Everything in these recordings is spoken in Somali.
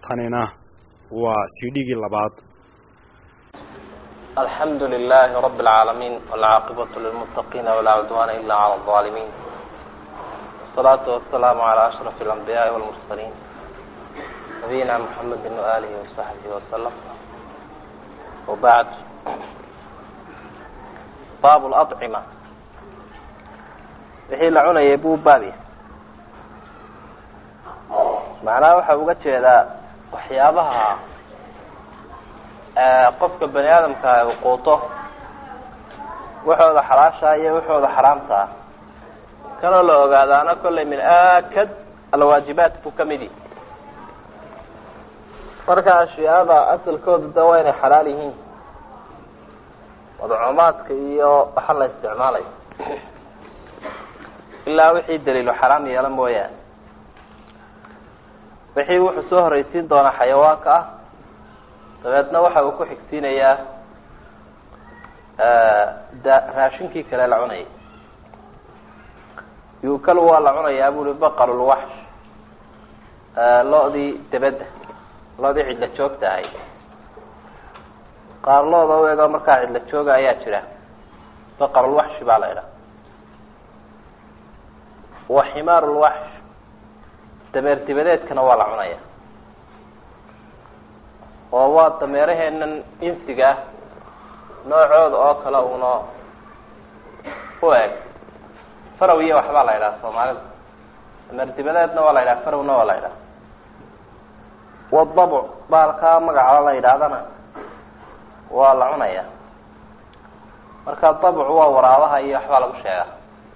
tanina waa cdgii labaad alxamdu lilahi rab اlcaalamiin wاlcaaqibatu lilmutaqiina walaa cudwana ila cala الظaalimiin wasalaatu wasalaamu calى ashraf اlanbiyaai wاlmursaliin nabiyina mxamedi waalihi wasaxbihi wasalam wabacd baab lacima wixii la cunayay buu baabya macnaha waxa uga jeedaa waxyaabaha qofka bani aadamka uu quuto waxooda xalaasha iyo waxooda xaraamta ah kanoo la ogaadaana kollay min aakad alwaajibaat buu kamid yihi marka ashyaada asalkooda da waa inay xalaal yihiin madcuumaadka iyo waxa la isticmaalayo ilaa wixii daliilo xaraam yeelo mooyaane wixii wuxuu soo horeysiin doonaa xayawaanka ah dabeedna waxa uu ku xigsiinayaa da raashinkii kale la cunayay yuukal waa la cunayaa buli baqalulwaxsh lo-dii debedda lo-dii cidla joogta ahayd qaar looda u ego markaa cidla jooga ayaa jira baqarulwaxshi baa la idhaha wa ximaarulwaxsh dameer dibadeedkana waa la cunaya oo waa dameeraheenan insiga ah noocooda oo kale uuna u eg farow iyo waxbaa la yidhaha soomaalida dameer dibadeedna waa la yidhaha farowna waa la yidhaha wadabuc baalkaa magacaba la yidhaahdana waa la cunaya marka dabcu waa waraabaha iyo waxbaa lagu sheegaa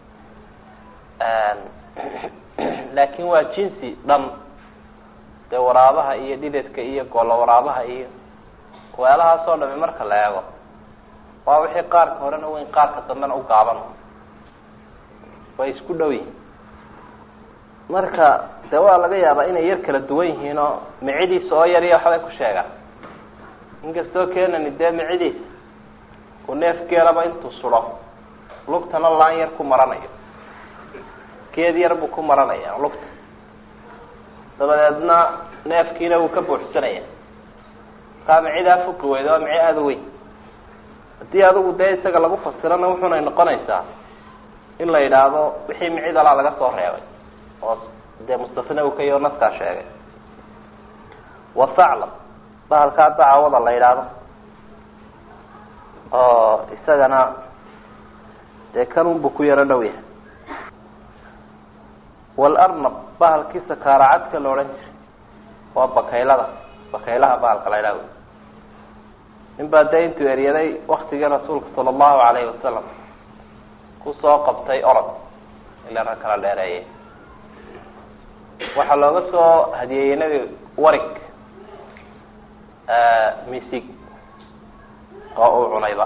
laakin waa jinsi dhan dee waraabaha iyo dhidadka iyo golo waraabaha iyo weelahaas oo dhami marka la eego waa wixii qaarka horena weyn qaarka dambena u gaaban way isku dhow yihin marka dee waa laga yaabaa inay yar kala duwan yihiin oo micidiisa oo yar iyo waxbay ku sheegaan inkastoo keenani dee micidiisa uu neefgeelaba intuu sudo lugtana laan yar ku maranayo geed yar buu ku maranaya lugta dabadeedna neefkiina wuu ka buuxsanaya taa micidaa fuki weyda waa mici aada u weyn haddii adigu dee isaga lagu fasirana wuxunay noqonaysaa in la yidhaahdo wixii micidalaa laga soo reebay oo dee mustafna uu ka yaho naskaa sheegay wasaclam bahalkaa dacawada la yidhaahdo oo isagana dee kanunbu ku yaro dhow yahay walarnab bahalkii sakaaracadka la odhan jiray waa bakaylada bakaylaha bahalka la ydhaha nin baa dee intuu eryaday waktigii rasuulka sala allahu alayhi wasalam kusoo qabtay orod ila rag kala dheereeyay waxaa looga soo hadiyeeyey nebi warig misig oo uu cunayba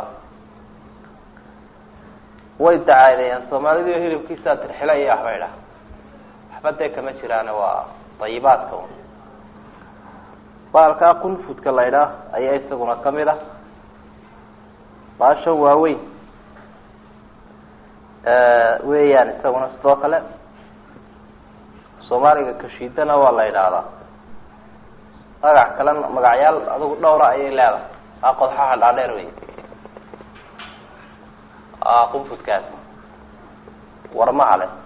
way dacaadeeyaan soomaalidu hilibkiisaa tirxila iyo waxba idhaha waxba dee kama jiraane waa dayibaadka un baalkaa qunfudka la ydhaah ayaa isaguna kamid ah baashan waaweyn weeyaan isaguna sidoo kale soomaaliga kashiidana waa la yidhaahdaa magac kalena magacyaal adigu dhowra ayay leedahay aa qodxaha dhaadheer wey qunfudkaas warmaha le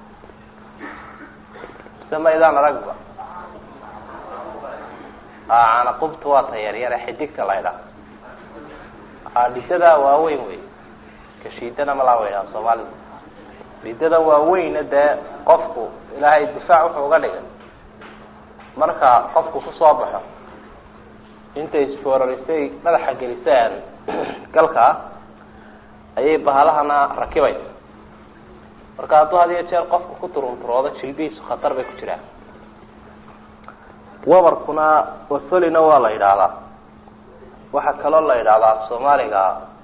mise maydaan aragba canaqubta waa ta yaryare xidigta la ydhaha dhidada waaweyn wey kashiidana malaa wa ydhaha soomaalida dhidada waaweyna dee qofku ilaahay difaac wuxuu uga dhigay marka qofku kusoo baxo intay isfoorarisay madaxa gelisaan galka ayay bahalahana rakibaysa marka hadduu had iyo jeer qofku ku turunturoodo jilbihiisu khatar bay ku jiraan wabarkuna wasolina waa la yidhaahdaa waxaa kaloo la yidhahdaa soomaaliga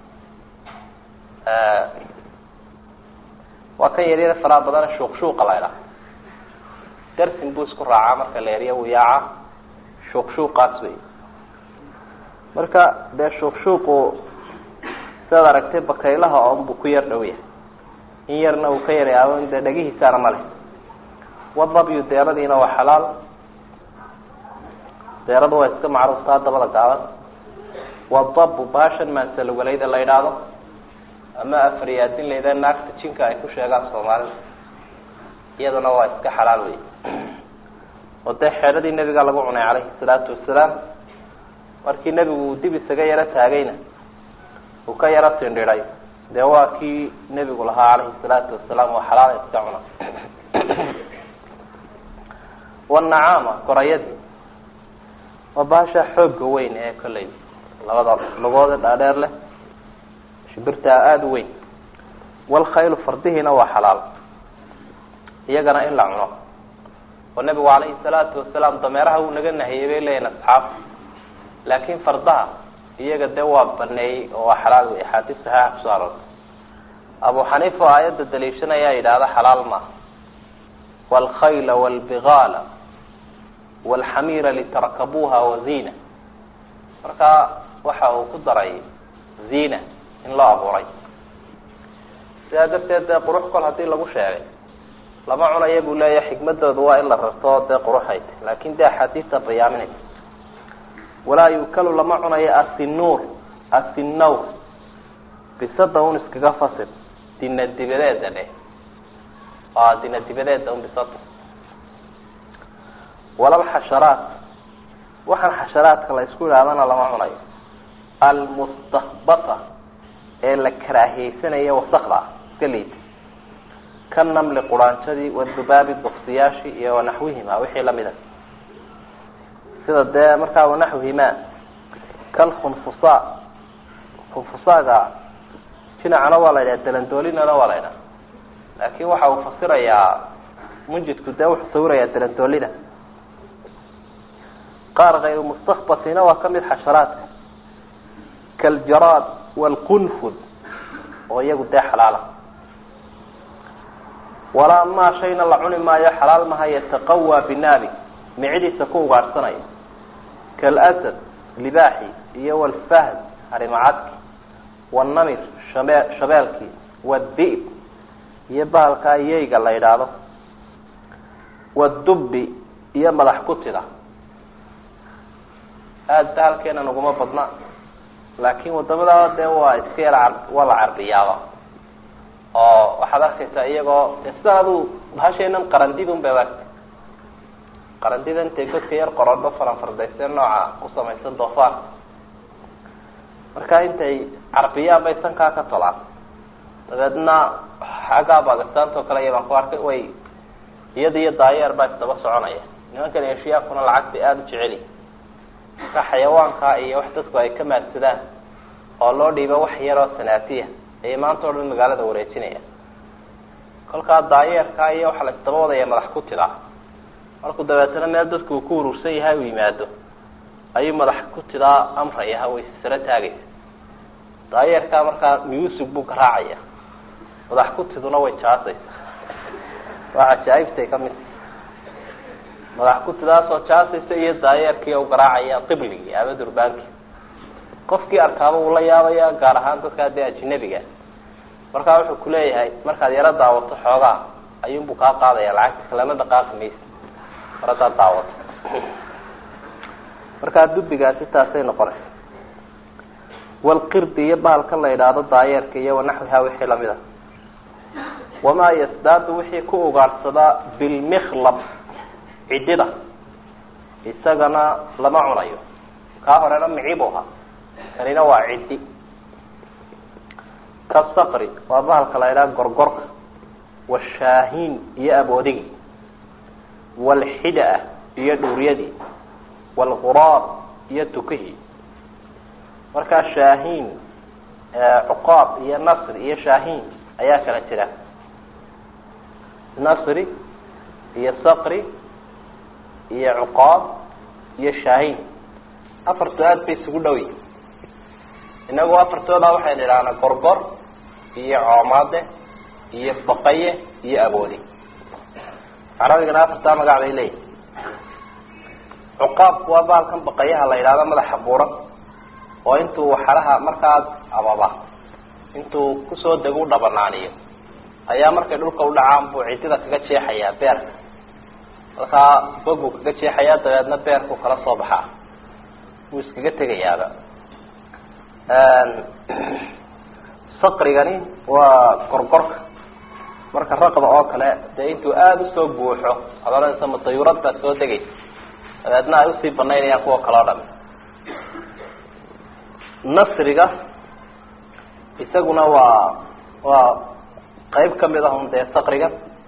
waa kan yaryar faraa badan shuuq shuuqa la ydhaha darsin buu isku raacaa marka la eriya wiyaaca shuuq shuuqaas wey marka dee shuuq shuuqu sidaad aragtay bakaylaha oon buu ku yar dhow yahay in yarna uu ka yaryaabo dee dhagihiisaana ma leh wadabyu deeradiina waa xalaal deeradu waa iska macruuftaa dabada gaaban wadabu baashan maansalwalayda la idhaahdo ama afriyaadin layda naagta jinka ay ku sheegaan soomaalida iyaduna waa iska xalaal wey oo dee xeedhadii nebiga lagu cunay calayhi salaatu wasalaam markii nebigu uu dib isaga yaro taagayna uu ka yaro tindhiday dee waa kii nebigu lahaa calayhi salaatu wasalaam waa xalaal iska cuna wanacaama gorayadii waa baasha xooga weyn ee kolley labada lugooda dhaadheer leh shimbirtaa aada u weyn walkhaylu fardihiina waa xalaal iyagana in la cuno oo nebigu calayhi salaatu wasalaam dameeraha wuu naga nahiyey bay leeyihin asxaabta laakin fardaha iyaga dee waa baneeyey oo waa xalaal wey axaadiis saxiixa kusoo aroortay abu xaniifa oo aayadda daliishanaya yidhaahda xalaal maaha walkhayla walbigaala walxamiira litarkabuuha wazina marka waxa uu ku daray zina in loo abuuray sidaa darteed dee qurux kol hadii lagu sheegay lama cunaya buu leeyahay xikmadoodu waa in la rarto dee quruxay ta laakin dee axaadiista bayaaminaysa walaa yukalu lama cunayo asinuur asinawr bisada un iskaga fasir dina dibadeeda dheh a dina dibadeeda un bisada walal xasharaat waxaan xasharaadka la isku idhahdana lama cunayo almustakbata ee la karaahiyeysanaya wasakda ah iska liita ka namli quraanjadii wadubaabi duksiyaashii iyo wanaxwihima wixii lamida sida dee markaa wanaxwihima kalkhunfusa khunfusaaga jinacana waa la yidhaha dalandoolinana waa la ydhaha laakin waxa uu fasirayaa munjidku dee wuxuu sawirayaa dalandoolida qaar kayru mustakbatina waa kamid xasharaadka kaljaraad wlqunfud oo iyagu dee xalaala walaa maa shayna la cuni maayo xalaal maha yataqawaa binaabi micidiisa ku ugaadhsanayo kalasad libaaxi iyo walfahd harimacadki wanamir shabe shabeelkii wadib iyo bahalkaa yeyga la yidhaahdo wadubbi iyo madax kutida aada bahalkeena naguma badna laakin wadamada dee waa iska yar waa la carbiyaaba oo waxaad arkaysaa iyagoo sidan adu bahasheenan qarandida un bay aagta qarandida intay godka yar qorodho faranfardayse nooca ku samaysan doofaar marka intay carbiyaan bay sankaa ka tolaan dabeedna xaggaa bakistaanta oo kale iyabaan ku arkay way iyada iyo daayeer baa isdaba soconaya nimankan eshiyaakuna lacag bay aada u jeceli marka xayawaanka iyo wax dadku ay ka maadsadaan oo loo dhiiba wax yaroo sanaatiya ayay maanta o dhan magaalada wareejinaya kolkaa daayeerkaa iyo waxaa la isdaba wadaya madax ku tidaa markuu dabeetana meel dadku uu ku urursan yahay u yimaado ayuu madax ku tidaa amraya way saro taagaysa daayeerkaa markaa muusig buu garaacaya madax ku tiduna way jaasaysa waa cajaaibtay kamid madax ku tidaasoo jaasaysa iyo daayeerkii u garaacaya qibligii ama durbaankii qofkii arkaaba uu la yaabaya gaar ahaan dadkaa dee ajinabiga markaa wuxuu kuleeyahay markaad yaro daawato xoogaa ayuunbuu kaa qaadaya lacagta kalama dhaqaaqi maysa mar haddaad daawato markaa dubigaasi taasay noqonaysa walqirdi iyo bahalka la yidhaahdo daayeerka iyo wanaxwiha wixii lamid a wamaa yasdaadu wixii ku ugaadhsadaa bilmikhlab cidida isagana lama cunayo kaa horena micibu ahaa kanina waa ciddi kasaqri waa bahalka la yidhaha gorgorka washaahiin iyo aboodigi walxida-a iyo dhuuryadii walquraab iyo tukihii markaa shaahiin cuqaab iyo nasri iyo shaahiin ayaa kala jira nasri iyo saqri iyo cuqaab iyo shaahiin afartu aada bay isugu dhow yihin inagu afartooda waxaynu idhahnaa gorgor iyo coomaade iyo baqaye iyo aboodi carabigana afartaa magac bay leeyihin cuqaabku waa baalkan baqayaha la yidhahdo madaxa buuran oo intuu waxaraha markaas ababa intuu kusoo dego u dhabanaaniyo ayaa markay dhulka u dhacaan buu cidida kaga jeexayaa beerka halkaa bog buu kaga jeexayaa dabeedna beerku kala soo baxaa wuu iskaga tegayaaba saqrigani waa gorgorka marka raqda oo kale dee intuu aada usoo buuxo ad odhanaysa ma dayuurad baad soo degaysa dabeedna ay usii banaynayaan kuwa kale o dham nasriga isaguna waa waa qeyb kamid ah un dee saqriga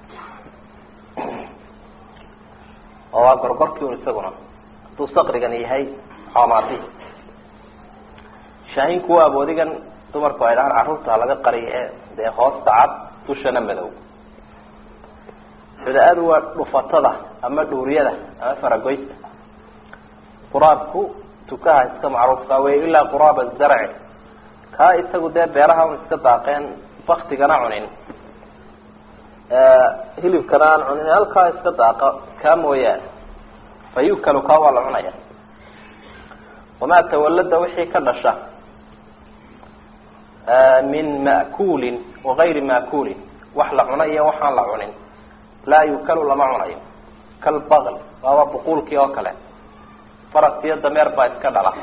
oo waa gorgorkii un isaguna hadduu saqrigan yahay xoomaati shaahinku waa aboodigan dumarku ay dhahaan carruurta laga qariy ee dee hoosta cad dushana madow xuda-adu waa dhufatada ama dhuuriyada ama faragoysta quraabku tukaha iska macruufka wey ilaa quraaba zarci kaa isagu dee beeraha un iska daaqeen baktigana cunin hilibkana aan cunin halkaa iska daaqa kaa mooyaane fa yukalu kaa waa la cunaya wamaa tawalada wixii ka dhasha min ma'kuulin wagayri ma'kuulin wax la cuno iyo waxaan la cunin laa yukalu lama cunayo kalbaql waaba buquulkii oo kale faras iyo dameer baa iska dhala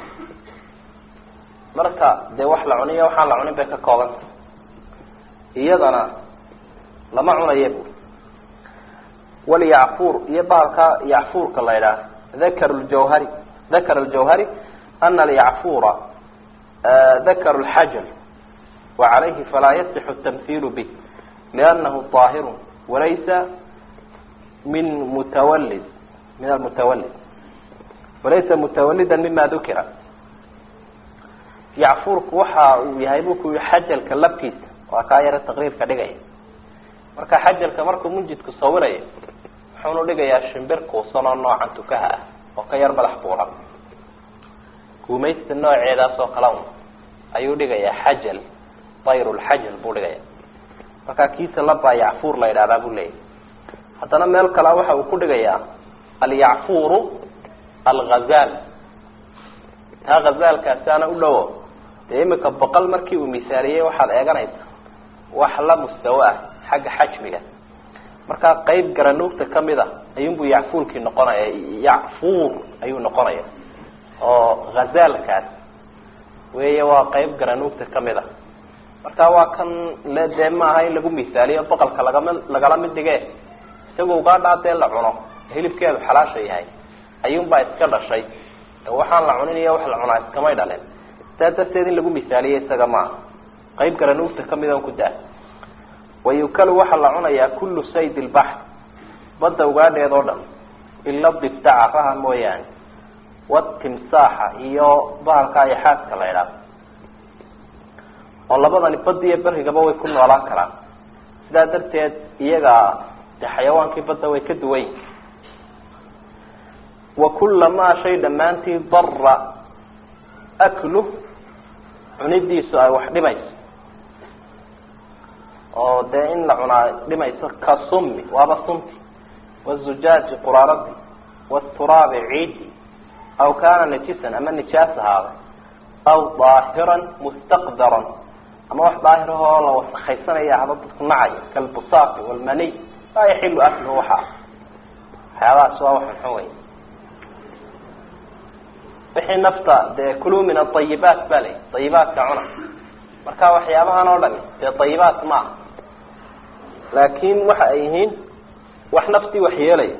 marka dee wax la cuniyo waxaan la cunin bay ka koobanta iyadana lama cunayo bu walyacfuur iyo bahalka yacfuurka la idhaah dakar ljawhari dakar ljawhari ana alyacfuura dakar lxajal وعalayhi falaa yasix الtamhiil bه لأnahu طaahir walaysa min mutawalid min almutawalid walaysa mutawalida mima dukira yacfuurku waxa uu yahay bu ku yihi xajalka labkiisa waa kaa yaro taqriirka dhigaya marka xajalka markuu munjidku sawirayo wuxuunu dhigayaa shimbir kuusan oo noocan tukaha ah oo ka yar madax buuran guumaysta nooceedaas oo kale un ayuu dhigayaa xajal dayrulxajal buu dhigaya markaa kiisa labaa yacfuur la yidhahdaa buu leeyahy haddana meel kale waxa uu ku dhigayaa alyacfuuru alghazal taa khazaalkaasi ana u dhowo dee imika boqol markii uu misaaliyey waxaad eeganaysa wax la mustawo ah xagga xajmiga markaa qeyb garanuugta kamid a ayuunbuu yacfuurkii noqonaya yacfuur ayuu noqonaya oo khazaalkaas weeye waa qeyb garanuugta kamid a marka waa kan le dee maaha in lagu misaaliyo boqolka lagama lagala mid dhige isagoo ugaadhaa dee la cuno hilibkeedu xalaasha yahay ayuunbaa iska dhashay waxaan la cunin iyo wax la cunaa iskamay dhalin saa darteed in lagu misaaliyo isaga maaha qeyb garanuugta kamid on ku daa wayukalu waxaa la cunayaa kullu sayd lbaxr badda ugaadheed oo dhan ila dibtaca raha mooyaane watimsaaxa iyo bahalka ayaxaadka la idhaah oo labadani badi iyo berigaba way ku noolaan karaan sidaa darteed iyaga de xayawaankii badda way ka duwan yihin wa kulamaa shay dhammaantii dara aklu cunidiisu ay wax dhimayso oo dee in la cunaa dhimayso ka sumi waaba sunti wazujaaji quraaradi waturaabi ciidi aw kaana najisan ama nijaas ahaada aw daahiran mustaqdaran ama wax daahir ahoo la wasakaysanaya haba dadku nacayo kalbusaafi walmaniy laa yaxilu akluhu waxaa waxyaabahaas waa wax xun wey wixii nafta dee kuluu min aayibaat ba la ayibaadka cuna marka waxyaabahan oo dhami dee ayibaat ma aha laakin waxa ay yihiin wax naftii waxyeelaya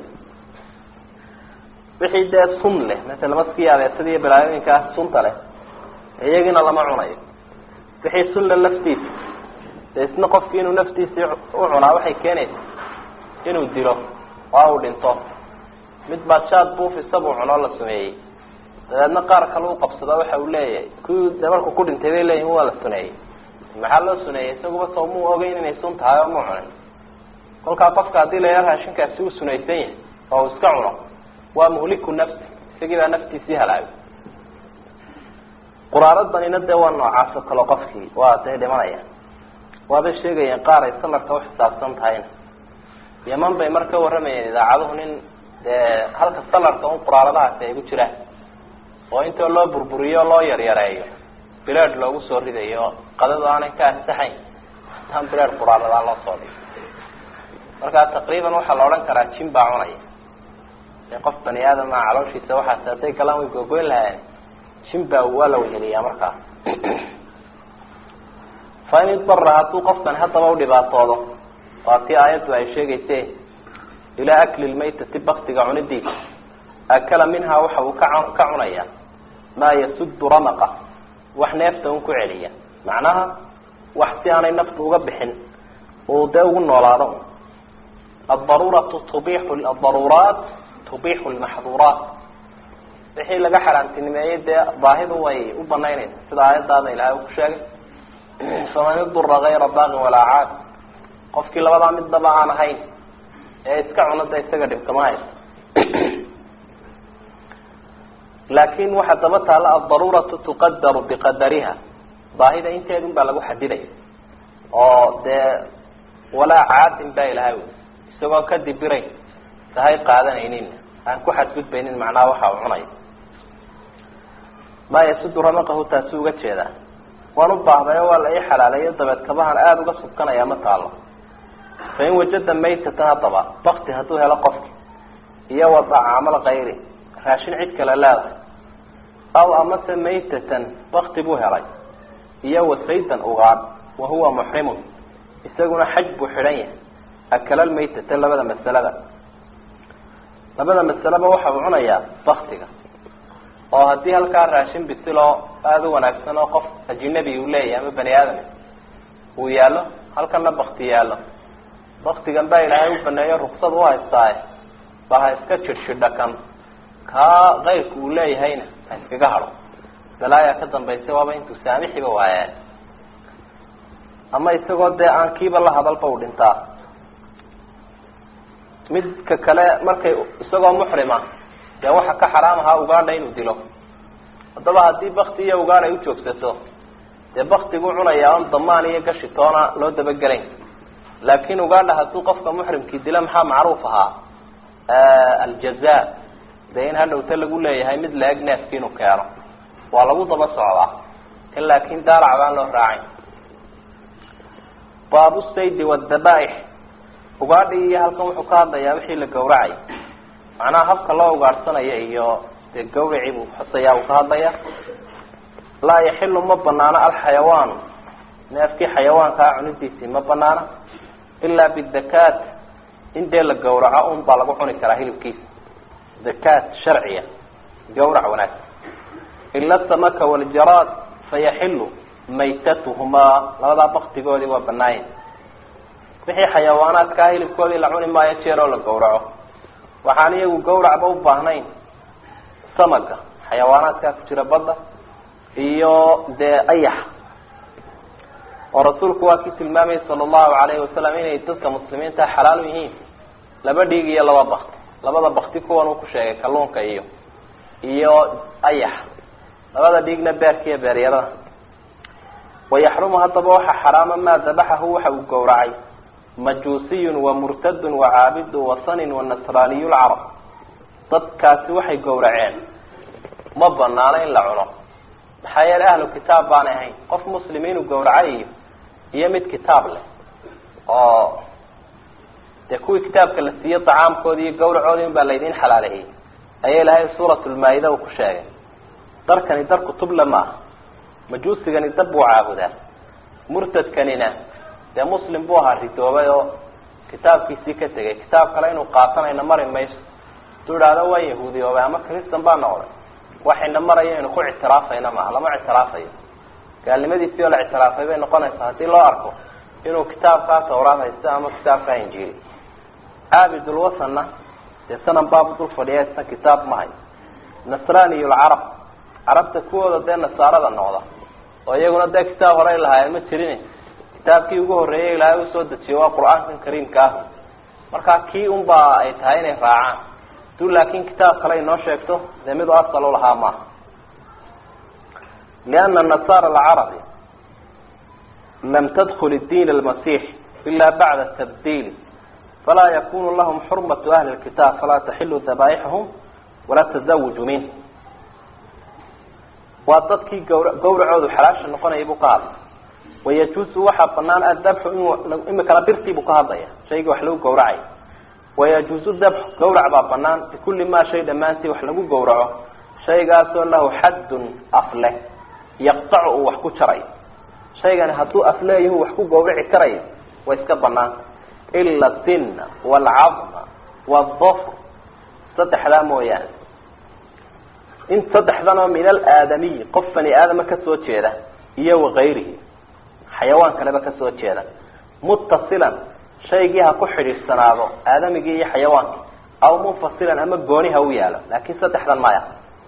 wixii dee sun leh masala maskii abeesada iyo balaayooyinkaas sunta leh iyagiina lama cunayo wixii sunle laftiisa dee isna qofki inuu naftiisii u cunaa waxay keenaysa inuu dilo oo uu dhinto mid baa jaad buufisa buu cunoo la sameeyey dabeedna qaar kale u qabsada waxa uu leeyahay kuwii de markuu ku dhintay bay leeyihin waa la suneeyey maxaa loo suneeyey isaguba soo muu ogeyn inay sun tahay oo mu cunin kolkaa qofka haddii layaa raashinkaasi uu sunaysan yahay oo uu iska cuno waa muhliku nafsi isagii baa naftiisii halaagay quraaradanina dee waa noocaas oo kale qofkii waa dee dhimanaya waabay sheegayeen qaar ay salarka uxisaabsan tahayna yaman bay marka warramayeen idaacaduhu nin dee halka salarka un quraaradahaasi ay ku jiraan oo intoo loo burburiyo loo yaryareeyo bilaad loogu soo ridayo qadadu aanay ka ansaxayn hataan bilaad quraaradaa loo soo dhigo markaa taqriiban waxaa la odhan karaa jin baa cunaya ee qof bani aadama calooshiisa waxaas hadday galaan way googoyn lahaayeen jimba waa la weheliyaa markaa fa in idara hadduu qofkani haddaba udhibaatoodo waa tii aayaddu ay sheegayse ilaa akli lmaytati baktiga cunidiisa akala minhaa waxa uu ka ka cunaya maa yasudu ramaqa wax neefta un ku celiya macnaha wax si aanay naftu uga bixin uu dee ugu noolaado aldaruuratu tubixu adaruuraat tubixu lmaxduuraat wixii laga xaaraantinimeeyey dee baahidu way u banaynaysa sida aayadaada ilahay uu ku sheegay faman idura gayra baaqin walaa caad qofkii labadaa midnaba aan ahayn ee iska cunada isaga dhibkama haysto laakin waxaa daba taalla aldaruuratu tuqadaru biqadariha baahida inteedun baa lagu xadidaya oo dee walaa caadin baa ilahay wy isagoon ka dibirayn sahay qaadanaynin aan ku xadgudbaynin macnaha waxa uu cunaya maa yasudu ramaqahu taasi uga jeedaa waan u baahdayo waa la ii xalaaleeyo dabeed kabahan aada uga subkanaya ma taalo fa in wajada maytatan haddaba bakti hadduu helo qofki iyo wadacaamal kayri raashin cid kale leedahay aw amase maytatan bakti buu helay iyo wasaydan ugaadh wa huwa muxrimun isaguna xaj buu xidhan yahay akalal maytata labada masalada labada masaleba waxa uu cunayaa baktiga oo haddii halkaa raashin bisiloo aada u wanaagsan oo qof ajinabi uu leeyahay ama bani aadam uu yaallo halkana bakti yaallo baktigan baa ilaahay u baneeyo ruksad u haystaaye ba ha iska jidhshidha kan kaa kayrku uu leeyahayna ha iskaga hadho balaayaa ka dambaysa waaba intuu saamixiba waayaan ama isagoo dee aan kiiba la hadalba u dhintaa midka kale markay isagoo muxrima dee waxa ka xaraam ahaa ugaadha inuu dilo haddaba haddii bakti iyo ugaadh ay ujoogsato dee baktiguu cunayaa on damaan iyo gashi toona loo dabagelayn laakin ugaadha hadduu qofka muxrimkii dila maxaa macruuf ahaa aljaza dee in hadhowta lagu leeyahay mid la-eg neefki inuu keeno waa lagu daba socdaa in laakin daalac baan loo raacin baabu saydi wadabaaix ugaadhi iyo halkan wuxuu ka hadlayaa wixii la gawracay macnaha habka loo ugaadhsanayo iyo dee gawracii buu xusayaa uu ka hadlaya laa yaxilu ma banaano alxayawaanu neefkii xayawaankaa cunidiisii ma banaana ilaa bidakaat in dee la gawraco un baa lagu cuni karaa hilibkiisa dakaat sharciya gawrac wanaagsan ila samaka waljaraad fayaxilu maytatuhumaa labadaa baktigoodii waa banaayen wixii xayawaanaadkaa hilibkoodii la cuni maayo jeer oo la gawraco waxaan iyagu gawracba u baahnayn samaga xayawaanaadkaa ku jira badda iyo dee ayax oo rasuulku waa kii tilmaamayay sala allahu alayhi wasalam inay dadka muslimiinta xalaal u yihiin laba dhiig iyo laba bakti labada bakti kuwan uu ku sheegay kalluunka iyo iyo ayax labada dhiigna beerka iyo beeryarada wayaxrumu haddaba waxa xaraama maa dabaxahu waxa uu gawracay majuusiyun wa murtadun wa caabidu wasanin wa nasraaniyu lcarab dadkaasi waxay gawraceen ma banaano in la cuno maxaa yeelay ahlu kitaab baanay ahayn qof muslim inuu gawracay iyo iyo mid kitaab leh oo dee kuwii kitaabka la siiye dacaamkoodi iyo gawracoodi in baa laydin xalaaleeyey ayaa ilahay suurat lmaa-ida uu ku sheegay darkani dar kutuble maaha majuusigani dab buu caabudaa murtadkanina dee muslim buu ahaa ridoobay oo kitaabkiisii ka tegay kitaab kale inuu qaatanayna mari mayso haduu idhaahdo waa yahuudiyoobay ama kristan baa noqday waxayna maraya inu ku ictiraafayna maaha lama ictiraafayo gaalnimadiisii oo la ictiraafay bay noqonaysaa haddii loo arko inuu kitaabkaa tawraad haysto ama kitaabkaa injiili caabidulwasanna dee sanan baabu dul fadhiya isna kitaab ma hayo nasraniy lcarab carabta kuwooda dee nasaarada noqda oo iyaguna dee kitaab horey lahaayeen ma jirin kitaabkii ugu horreeyay ilaahay usoo dejiyey waa qur-aankan kariimka ah markaa kii unbaa ay tahay inay raacaan haduu laakin kitaab kale inoo sheegto dee mid u asal u lahaa maaha liana nasaara alcarabi lam tadkul diin almasix ila bacda tabdiili falaa yakunu lahum xurmatu ahli lkitaab falaa taxilu dabaaixahum walaa tazawuju minh waa dadkii gawra gawracoodu xalaasha noqonaya buu ka hadlay wayajuusu waxaa banaan adabxu in imikana birtii buu ka hadlaya shaygii wax lagu gawracay wayajuuzu dabx gawrac baa banaan bikulli maa shay dhammaantii wax lagu gawraco shaygaasoo lahu xaddun af leh yaqtacu uu wax ku jarayo shaygani hadduu af leeyahu wax ku gawraci karayo way iska banaan ila sinna waalcadma waaldafr saddexdaa mooyaane in saddexdanoo min alaadamiyi qof bani aadama kasoo jeeda iyo wakayrihi xayawaan kaleba kasoo jeeda muttasilan shaygii ha ku xidhiidhsanaado aadamigii iyo xayawaankii aw munfasilan ama gooni ha u yaalo laakin saddexdan maya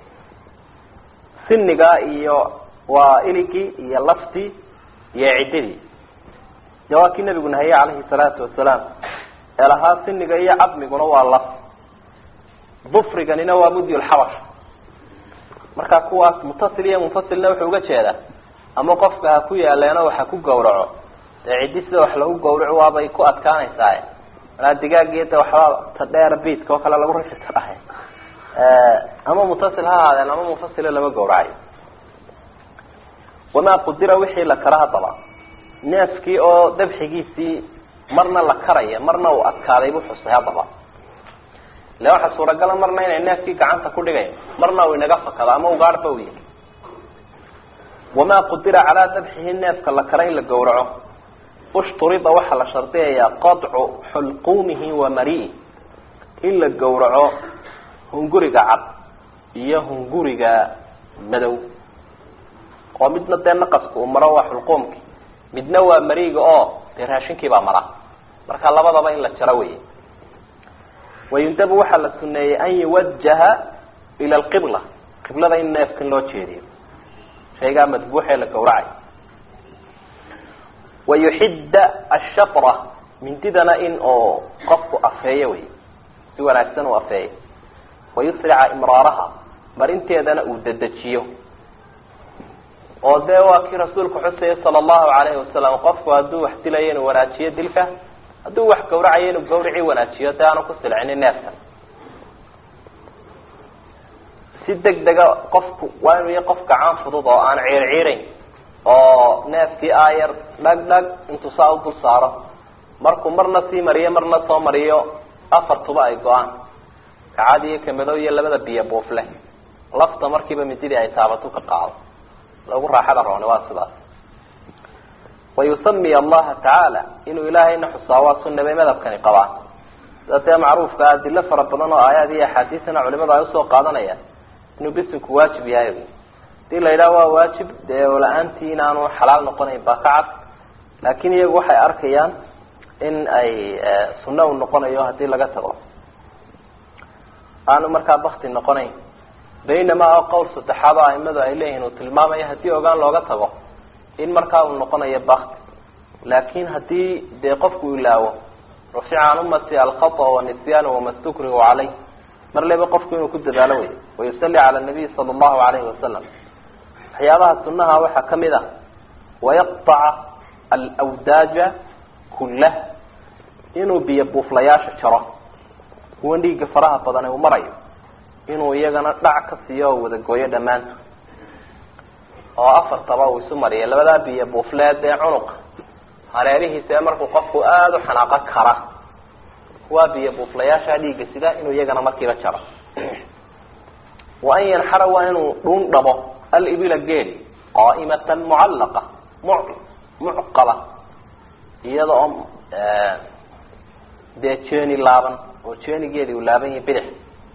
sinigaa iyo waa iligii iyo laftii iyo ciddidii de waa kii nabigu nahayey calayhi salaatu wasalaam ee lahaa siniga iyo cadmiguna waa laf dufriganina waa mudyulxabash marka kuwaas mutasil iyo munfasilna wuxuu uga jeedaa ama qofka ha ku yaaleeno waxa ku gawraco dee ciddi sida wax lagu gawraco waabay ku adkaanaysaa manaa digaagiyo de waxba ta dheer biidka oo kale lagu rashi karahay ama mutasil ha ahaadeen ama munfasila lama gawracayo wamaa qudira wixii la kara haddaba neefkii oo dabxigiisii marna la karaya marna uu adkaaday buu xusay haddaba ile waxaa suuragala marna inay neefkii gacanta ku dhigayn marna uu inaga fakado ama ugaarhba u yihi wamaa qudira calaa dabxihi neefka la kara in la gawraco ushturida waxaa la shardiyayaa qadcu xulquumihi wa mari'i in la gawraco hunguriga cad iyo hunguriga madow oo midna dee naqaska uu maro waa xulquumki midna waa mariiga oo dee raashinkii baa mara marka labadaba in la jaro wey wayundabu waxaa la suneeyey an yuwajaha ila alqibla qiblada in neefkan loo jeediyo shaygaa madbuuxee la gawracay wayuxidda ashatra mindidana in oo qofku afeeyo wey si wanaagsan uu afeeyo wayusrica imraaraha marinteedana uu dedejiyo oo dee waa kii rasuulku xusaya sala allahu alayhi wasalam qofku hadduu wax dilayo inuu wanaajiyo dilka hadduu wax gawracayo inuu gawricii wanaajiyo dee aanu ku silcinin neefkan si deg dega qofku waa inuu yahay qof gacan fudud oo aan ciir ciirayn oo neefkii aayar dhag dhag intuu saa u dul saaro markuu marna sii mariyo marna soo mariyo afartuba ay go-aan kacad iyo kamadow iyo labada biyo buufle lafta markiiba mididii ay taabatu ka qaado lagu raaxada rooni waa sidaas wayusamiy allaha tacaala inuu ilaahayna xusaa waa sunna bay madhabkani qabaan sida dee macruufka adilo fara badan oo aayaad iyo axaadiisana culimadu ay usoo qaadanayaan inuu bisinku waajib yahay hadii la yidhaha waa waajib dee la-aantii inaanu xalaal noqonayn baa ka cad laakin iyagu waxay arkayaan in ay sunno u noqonayo hadii laga tago aanu markaa bakti noqonayn baynamaa qowl saddexaad oo aimadu ay leeyihiin uu tilmaamayo haddii ogaan looga tago in markaa uu noqonayo bakti laakin hadii dee qofku ilaawo rufica can ummati alkhata wanisyan wama stukrihu caleyh mar leba qofku inuu ku dadaalo wey wayusali cala nabiy sala allahu alayhi wasalam waxyaabaha sunaha waxaa kamid ah wayaqطaca alwdaaja kullah inuu biyo buuflayaasha jaro kuwan dhiigga faraha badan uu marayo inuu iyagana dhac ka siiyo oo wada gooyo dhammaantood oo afartaba uu isu mariya labadaa biyo buufleed ee cunuqa hareerihiisa ee markuu qofku aada u xanaaqo kara kuwaa biyo buuflayaasha dhiigga sida inuu iyagana markiiba jaro wa an yanxara waa inuu dhuun dhabo alibila geeli qaa'imatan mucallaqa mu mucqala iyada oo dee jeeni laaban oo jeenigeedii uu laaban yahay bidix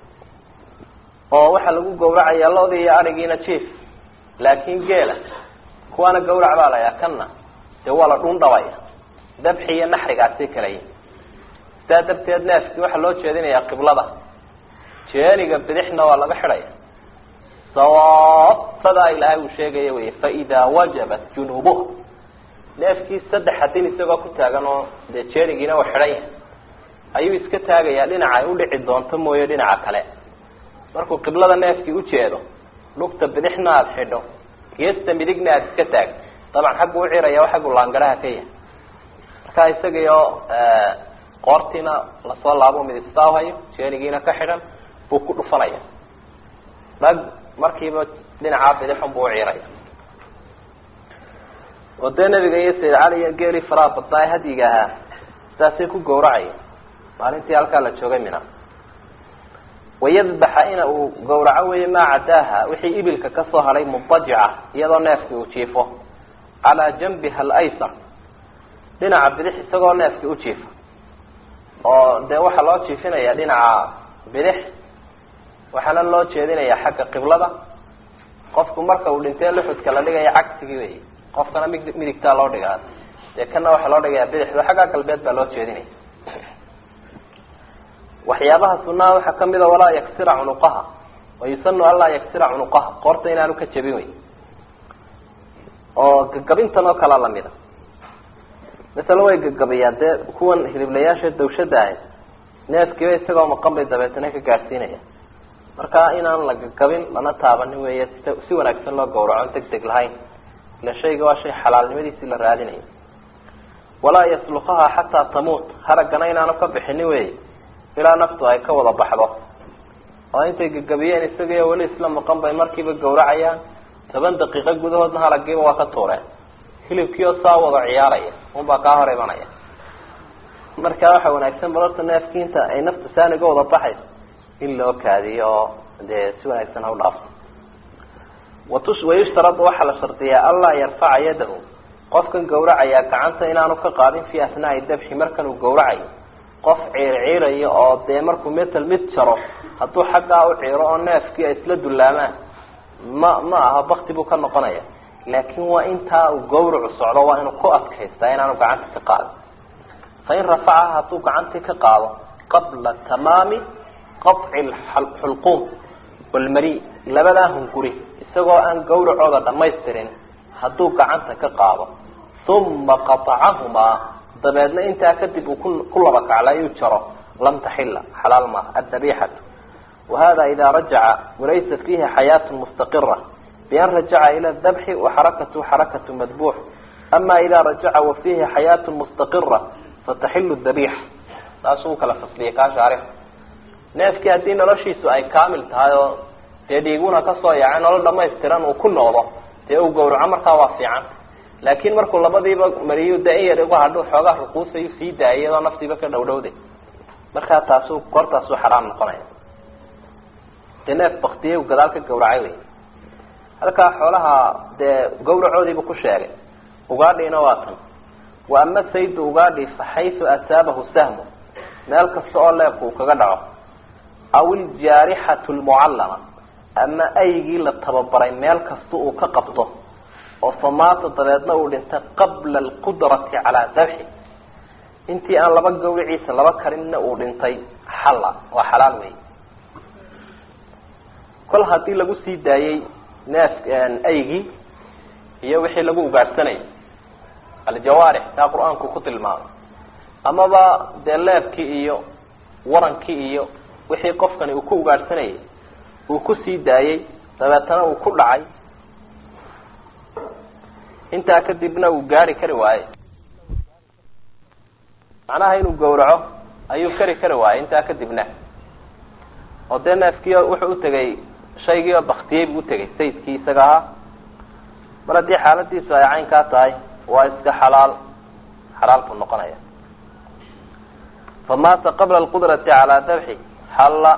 oo waxaa lagu gawracayaa loodii iyo arigiina jief laakin geela kuwaana gawrac baa la yaa kanna dee waa la dhuun dhabaya dabxi iyo naxrigaasi kalaya sidaa darteed neefkii waxaa loo jeedinayaa qiblada jeeniga bidixna waa laga xidhaya sawaab sadaa ilaahay uu sheegaya wey faidaa wajabat junuubuha neefkii saddex hadin isagoo ku taagan oo dee jeenigiina uu xidhan yahay ayuu iska taagayaa dhinaca ay udhici doonto mooye dhinaca kale markuu qiblada neefkii ujeedo lugta bidixna aada xidho geesta midigna aada iska taag dabcan xaggu uciraya o xaggu laangaraha ka yahay markaa isagaiyo qoortiina lasoo laabo midistaa hayo jeenigiina ka xidhan buu ku dhufanaya dhag markiiba dhinacaa bidixun buu uciraya oo dee nabiga iyo sayid cali iyo geeli faraha badnaa ee hadyiga ahaa sidaasay ku gawracaya maalintii halkaa la joogay mina wayadbaxa ina uu gawraco weeye maa cadaaha wixii ibilka kasoo hadhay mudajica iyadoo neefkii uu jiifo calaa janbiha alaysar dhinaca bidix isagoo neefkii u jiifa oo dee waxaa loo jiifinaya dhinaca bidix waxaana loo jeedinaya xagga qiblada qofku marka uu dhintee luxudka la dhigaya cagsigii wey qofkana mi midigtaa loo dhigaa dee kana waxaa loo dhigaya bidixdo xagga galbeed baa loo jeedinaya waxyaabaha sunaha waxaa kamid a walaa yaksira cunuqaha wayusanu anlaa yaksira cunuqaha qoorta inaanu ka jabin wey oo gagabintan oo kalea lamida masala way gagabiyaan dee kuwan hiliblayaasha dawshada ahayd neefkiiba isagoo maqan bay dabeetana ka gaadhsiinaya marka inaan la gagabin lana taabanin weeye si si wanaagsan loo gawraco deg deg lahayn ila shayga waa shay xalaalnimadiisi la raadinayo walaa yaslukaha xataa tamuut haraggana inaanu ka bixinin wey ilaa naftu ay ka wada baxdo oo intay gagabiyeen isagaiyo weli isla maqan bay markiiba gawracayaan toban daqiiqo gudahoodna haragiiba waa ka tuureen hilibkiioo saa wada ciyaaraya unbaa kaa hor imanaya marka waxa wanaagsan balorta neefkii inta ay naftu saaniga wada baxayso in loo kaadiyo oo dee si wanaagsan ha u dhaafto watus wayushtaradu waxaa la shardiyaa anlaa yarfaca yadahu qofkan gawracaya gacanta inaanu ka qaadin fi asnaai dabxi markan uu gawracayo qof ciirciirayo oo dee markuu metal mid jaro hadduu xaggaa u ciiro oo neefkii ay isla dullaamaan ma ma aha bakti buu ka noqonaya laakin waa intaa uu gawracu socdo waa inuu ku adkaystaa inaanu gacanta ka qaadin fain rafacaha hadduu gacantii ka qaado qabla tamaami qaطci xulquum walmari labadaa hunguri isagoo aan gawracooda dhamaystirin hadduu gacanta ka qaado uma qaطacahumaa dabeedna intaa kadib uu ku ku laba kaclayuu jaro lam taxila xalaal maaha adabixatu wahada ida rajaca walaysa fiihi xayaat mustaqira bian rajaca ila dabxi waxarakatu xarakatu madbuux ama ida rajaca wa fiihi xayaat mustaqira fataxilu dabixa saasuu ukala fasliyay kaa shaarix neefkii haddii noloshiisu ay kaamil tahay oo dee dhiiguna kasoo yaacay nolol dhamaystiran uu ku noqdo dee uu gawraco markaa waa fiican laakin markuu labadiiba mariyu dee in yar uga hadho xoogaa ruquusayu sii daayay iyadoo naftiiba ka dhowdhowday markaa taasu goortaasuu xaraam noqonaya dee neef baktiye gadaal ka gawracay wey halkaa xoolaha dee gawracoodiibu ku sheegay ugaadhiina waa tan wa ama saydu ugaadhi fa xaysu asaabahu sahmu meel kasta oo leebku uu kaga dhaco aw iljaarixatu lmucallama ama aygii la tababaray meel kasta uu ka qabto oo famaata dabeedna uu dhintay qabla alqudrati calaa dabxi intii aan laba gawriciisa laba karinna uu dhintay xalla waa xalaal wey kol haddii lagu sii daayey neef aygii iyo wixii lagu ugaadhsanayay aljawaarix taa qur-aanku ku tilmaamay amaba dee leebkii iyo warankii iyo wixii qofkani uu ku ugaadhsanayay uu kusii daayey dabeetana uu ku dhacay intaa kadibna uu gaari kari waaye macnaha inuu gawraco ayuu kari kari waayey intaa kadibna oo dee neefkii wuxuu utegay shaygii oo baktiyey buu utegay sayidkii isaga ahaa mar haddii xaaladiisu ay caynkaa tahay waa iska xalaal xalaal buu noqonaya famaata qabla alqudrati calaa dabxi xalla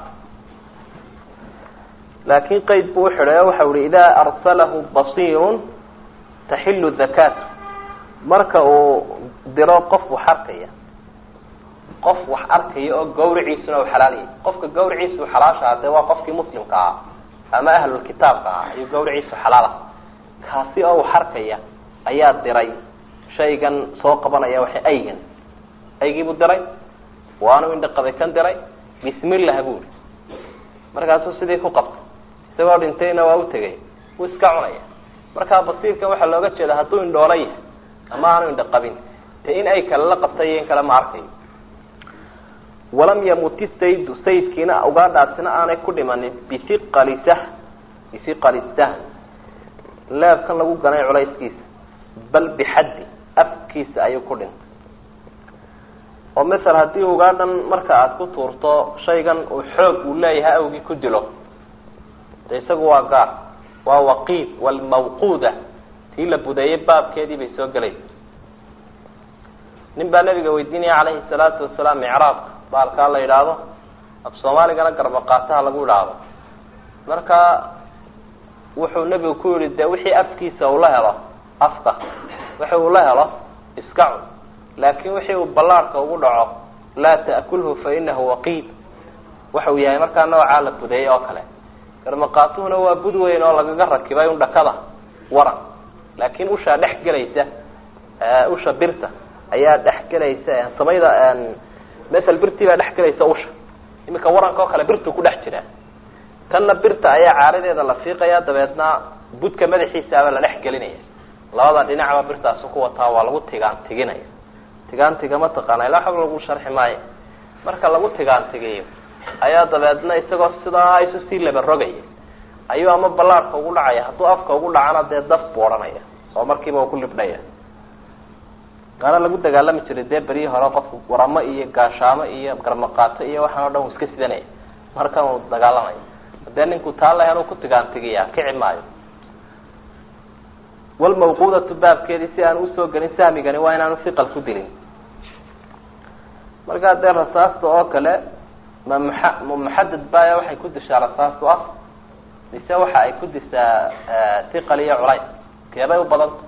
laakin qeyd buu uxidhay oo waxau ihi idaa arsalahu basiirun taxilu dakaatu marka uu diro qof wax arkaya qof wax arkaya oo gawriciisuna u xalaalyay qofka gawriciisu xalaasha dee waa qofkii muslimka ahaa ama ahlulkitaabka ahaa ayuu gawriciisu xalaala kaasi oo wax arkaya ayaa diray shaygan soo qabanaya waxa aygan aygiibuu diray waanu indhaqaday kan diray bismillah buu i markaasuu sidii ku qabtay isagoo dhintayna waa utegay wuu iska cunaya markaa basiirkan waxaa looga jeeda hadduu indhoola yahay ama aanu indhaqabin dee in ay kale la qabtay iyo in kale ma arkayo walam yamuti saydu sayidkiina ugaadhaasina aanay ku dhimanin biiqali sah biiqali sahm leebkan lagu ganay culayskiisa bal bixaddi afkiisa ayuu ku dhintay oo masel haddii ugaadhan marka aada ku tuurto shaygan uu xoog uu leeyahay awgii ku dilo de isagu waa gaar waa waqiid walmawquuda tii la budeeyey baabkeedii bay soo gelaysa nin baa nabiga weydiinaya calayhi salaatu wasalaam micraabka baalkaa la yidhaahdo af soomaaligana garbaqaataha lagu idhaahdo marka wuxuu nebigu ku yihi de wixii afkiisa uu la helo afka wixi uu la helo iska cun laakin wixii uu ballaarhka ugu dhaco laa ta'kulhu fa inahu waqiid waxa uu yahay markaa noocaa la budeeyey oo kale garbaqaatuhuna waa bud weyn oo lagaga rakibay un dhakada waran laakin ushaa dhex gelaysa usha birta ayaa dhex gelaysa samayda masel birtii baa dhex gelaysa usha iminka waranka oo kale birtu ku dhex jira tanna birta ayaa caaradeeda la fiiqaya dabeedna budka madaxiisaaba la dhex gelinaya labada dhinacba birtaasi ku wataa waa lagu tigaan tiginaya tigaantiga mataqaana ilaa xab lagu sharxi maayo marka lagu tigaantigiyo ayaa dabeedna isagoo sidaa isu sii laba rogaya ayuu ama ballaarka ugu dhacaya hadduu afka ugu dhacana dee daf buu odhanaya oo markiiba uu ku libdhaya gaana lagu dagaalami jiray dee beryii hore qofku waramo iyo gaashaamo iyo garmaqaato iyo waxaan o dhan uu iska sidanaya markan uu dagaalamayo dee ninku taa lahan uu ku tigaantigiya kici maayo walmawquudatu baabkeedii si aan usoo gelin sahmigani waa inaanu siqal ku dilin markaa dee rasaasta oo kale ma muxa ma muxadad baya waxay ku dishaa rasaastu af mise waxa ay ku disaa siqal iyo culays keebay u badanta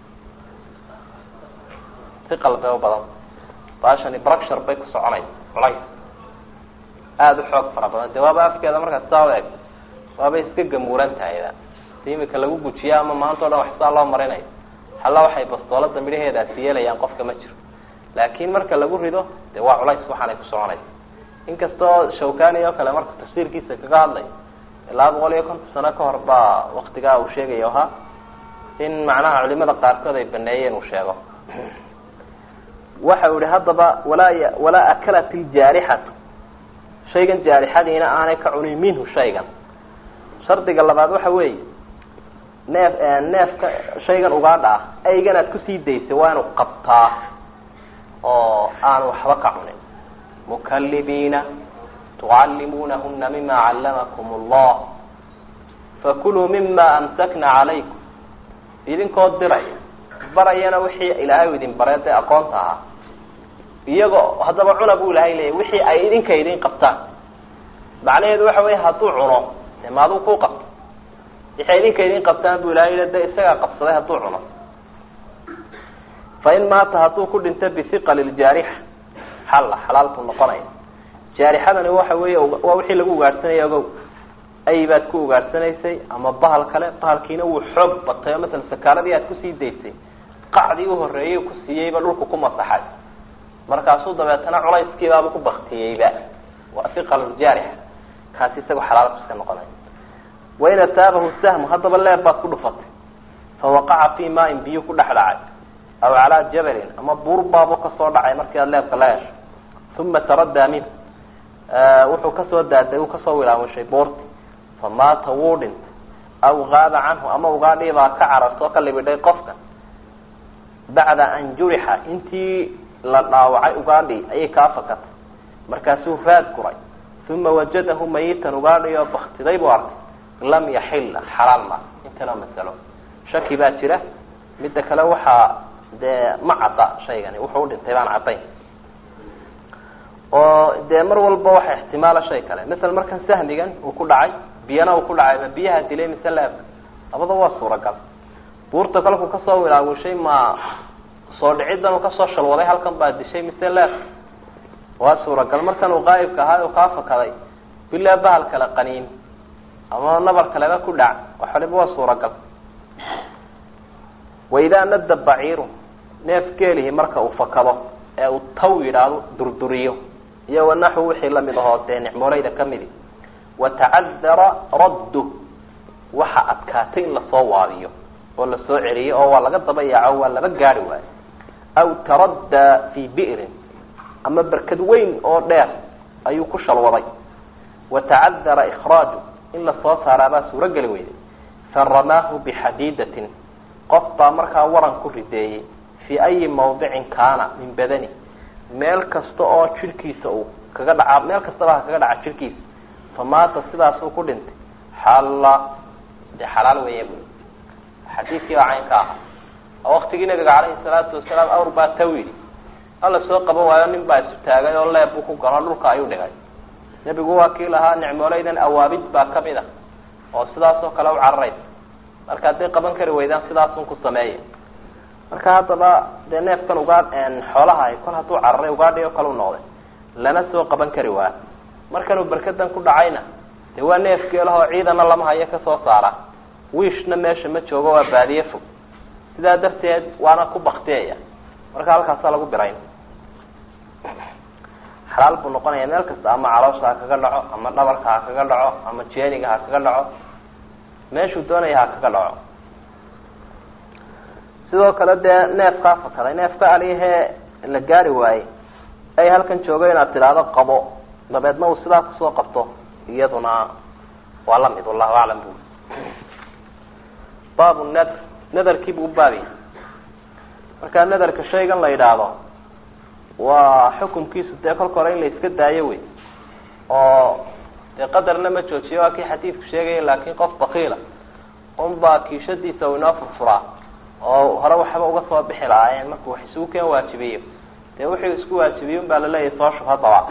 siqal bay u badanta baashani bructure bay ku soconaysa culays aada u xoog fara badan de waaba afkeeda markaad saa u eg waabay iska gamuuran tahayda si imika lagu gujiyo ama maanta o dhan wax saa loo marinayo halla waxay bastoolada midhaheedaasi yeelayaan qofka ma jiro laakin marka lagu rido de waa culays waxaanay ku soconaysa inkastoo shawkani oo kale marka tafsiirkiisa kaga hadlay ilaa boqol iyo konton sano ka hor baa waktigaa uu sheegayo ahaa in macnaha culimada qaarkood ay baneeyeen uu sheego waxa uu yihi haddaba walaa y walaa akalat iljaarixatu shaygan jaarixadiina aanay ka cunin minhu shaygan shardiga labaad waxa weeye neef neefka shaygan ugaadha ah aygan aad kusii daysay waa inuu qabtaa oo aanu waxba ka cunin mukalibiina tucallimuunahuna mima callamakum allah fakuluu mima amsakna calaykum idinkoo diraya barayana wixii ilaahay u idin baree dee aqoonta ahaa iyagoo haddaba cuna bu ilahay leeyahy wixii ay idinka idin qabtaan macnaheedu waxa wey hadduu cuno de maaduu ku qabto wixii ay idinka idin qabtaan bu ilahay le de isagaa qabsaday hadduu cuno fa in maata hadduu ku dhinto bihiqali ljaarixa xalla xalaal buu noqonaya jaarixadani waxa weeye waa wixii lagu ugaadhsanaya ogow ay baad ku ugaadhsanaysay ama bahal kale bahalkiina wuu xoog batay oo masala sakaaradii aad kusii daysay qacdii uhoreeyay ku siiyeyba dhulku ku masaxay markaasuu dabeetana culayskiibaaba ku baktiyeyba waa hiqaluljaarix kaasi isagoo xalaal iska noqonaya wain ataabahu sahmu haddaba leeb baad ku dhufatay fawaqaca fi maain biyo ku dhex dhacay aw calaa jabalin ama buur baabu kasoo dhacay markii aad leebka la hesho uma taraddaa min wuxuu kasoo daaday uu kasoo wilaamushay buurti famaata wuu dhintay aw gaaba canhu ama ugaadhiibaa ka carartoo ka libidhay qofka bacda an jurixa intii la dhaawacay ugaadhi ayay kaa fakatay markaasuu raad guray uma wajadahu mayitan ugaadhi oo baktiday buu arkay lam yaxila xalaal ma intana masalo shaki baa jira midda kale waxaa dee ma cadda shaygani wuxuu udhintay baan caddayn oo dee mar walba waxa ixtimaala shay kale masala markan sahmigan uu ku dhacay biyana uu ku dhacay ma biyaha dilay mise leebka labada waa suuragal buurta kalku kasoo wilaawishay ma soo dhicidan uu kasoo shalwaday halkan baa dishay mise leebka waa suuragal markan uu qaa'ibka ahaa uu kaa fakaday bilaa bahal kale qaniin ama nabar kaleba ku dhac wax waliba waa suuragal waidaa nadda baciiru neef geelihi marka uu fakado ee uu taw yidhaahdo durduriyo iyo wanaxu wixii lamid ahoo dee nicmooleyda kamidi watacadara raddu waxa adkaatay in lasoo waabiyo oo lasoo celiyo oo waa laga daba yaaco waa laba gaari waayo aw taraddaa fii bi'rin ama berkad weyn oo dheer ayuu ku shalwaday watacadara ikhraaju in lasoo saaraabaa suurogeli weyday faramaahu bixadiidatin qof baa markaa waran ku rideeyey fii ayi mawdicin kaana min badani meel kasta oo jirhkiisa uu kaga dhaca meel kastaba ha kaga dhaca jirhkiisa famaata sidaasuu ku dhintay xalla dee xalaal weeye bu xadiidkii baa cayn ka ahaa oo waktigii nabiga calayhi salaatu wasalaam awr baa tawili hala soo qaban waayo nin baa isu taagay oo leeb buu ku galo dhulka ayuu dhigay nebigu waa kii lahaa nicmooleydan awaabid baa kamid a oo sidaas oo kale u cararaysa marka hadday qaban kari weydaan sidaasun ku sameeya marka haddaba dee neefkan ugaa xoolaha kol hadduu cararay ugaadhi oo kale u noqday lana soo qaban kari waa markanuu berkadan ku dhacayna dee waa neef geelahoo ciidana lama hayo kasoo saara wiishna meesha ma joogo waa baadiye fog sidaa darteed waana ku baktiyaya marka halkaasaa lagu birayn xalaal buu noqonaya meel kasta ama caloosha ha kaga dhaco ama dhabarka ha kaga dhaco ama jeeniga ha kaga dhaco meeshuu doonaya ha kaga dhaco sidoo kale dee neefkaa fakaday neefka alihee la gaari waayey ay halkan joogo inaad tidhaahdo qabo dabeedna uu sidaa kusoo qabto iyaduna waa lamid wallahu aclam bu baabu nadr nadarkii buu ubaabiya marka nadarka shaygan la yidhaahdo waa xukumkiisu dee kolka hore in la iska daayo wey oo dee qadarna ma joojiyo waa kii xadiidku sheegaya laakin qof bakiila unbaa kiishadiisa uu inoo furfuraa oo hore waxba uga soo bixi lahaayeen markuu wax isugu keen waajibiyo dee wuxuu isku waajibiye un baa laleeyahay soo shub haddaba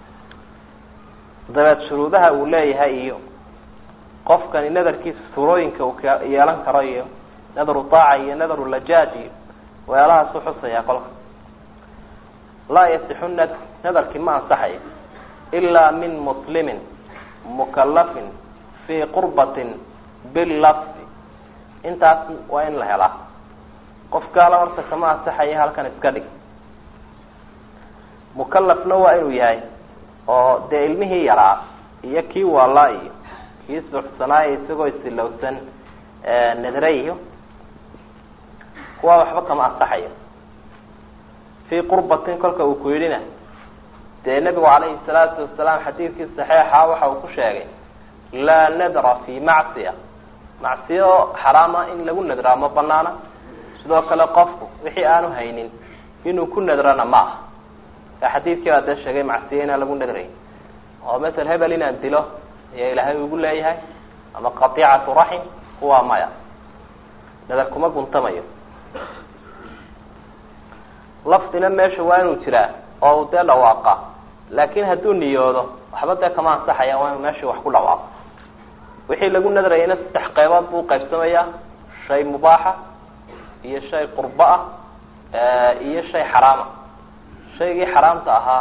dabeed shuruudaha uu leeyahay iyo qofkani nadarkiisa suurooyinka uu ka yeelan karo iyo nadaru taaca iyo nadaru lajaaj iyo weelahaas uxusaya kolka laa yasixu nadr nadarkii ma ansaxayo ilaa min muslimin mukalafin fii qurbatin bilafdi intaas waa in la helaa qof gaala horta kama ansaxaya halkan iska dhig mukalafna waa inuu yahay oo dee ilmihii yaraa iyo kii waalaa iyo kii suxsanaayo isagoo isilowsan nadre kuwaa waxba kama ansaxayo fii qurbatin kolka uu ku yidhina dee nebigu calayhi salaatu wasalaam xadiidkii saxiixa waxa uu ku sheegay laa nadra fi macsiya macsiyo xaraama in lagu nadraa ma banaana sidoo kale qofku wixii aanu haynin inuu ku nadrana ma aha ka xadiidkii baa dee sheegay macsiyo inaan lagu nadrayn oo masel hebel inaan dilo ayaa ilaahay ugu leeyahay ama qatiicatu raxim kuwaa maya nadar kuma guntamayo lafdina meesha waa inuu jiraa oo uu dee dhawaaqa laakin hadduu niyoodo waxba dee kama ansaxaya waa inuu meeshii wax ku dhawaaqo wixii lagu nadrayana saddex qeybood buu qaybsamayaa shay mubaaxa iyo shay qurbo ah iyo shay xaraama shaygii xaraamta ahaa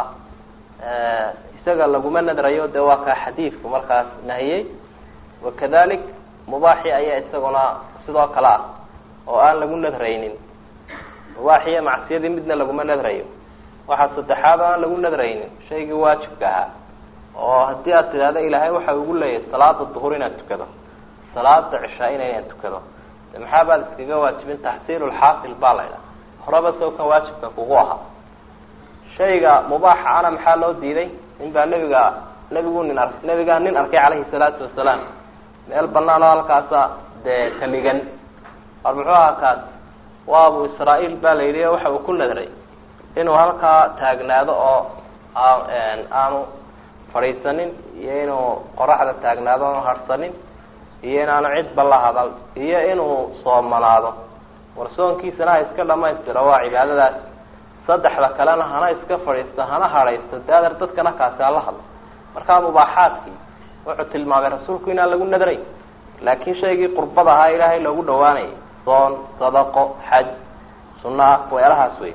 isaga laguma nadrayo de waa kaa xadiidku markaas nahiyey wakadalik mubaaxi ayaa isaguna sidoo kale ah oo aan lagu nadraynin mubaaxiyo macsiyadii midna laguma nadrayo waxaa saddexaad aan lagu nadraynin shaygii waajibka ahaa oo haddii aad tidahdo ilaahay waxa ugu leeyahay salaada duhur inaad tukado salaada cishaa-ina inaad tukado de maxaa baad iskaga waajibin taxsiilulxaasil baa la ydhaha horeba soo kan waajibka kugu ahaa shayga mubaaxa ana maxaa loo diiday nin baa nebiga nebigu nin ar nebigaa nin arkay calayhi salaatu wasalaam meel banaan oo halkaasa dee tamigan war muxuu ahaa kaas waa abu israa-iil baa la yidhi waxa uu ku nadray inuu halkaa taagnaado oo aanu fadhiisanin iyo inuu qoraxda taagnaado aanu harsanin iyo inaanu cidba la hadal iyo inuu soomanaado war soonkiisana ha iska dhamaystiro waa cibaadadaas saddexda kalena hana iska fadhiisto hana hadhaysto de adeer dadkana kaasi hala hadlo markaa mubaaxaadkii wuxuu tilmaamay rasuulku inaan lagu nadray laakin shaygii qurbada ahaa ilaahay loogu dhawaanayay soon sadaqo xaj sunaa weelahaas wey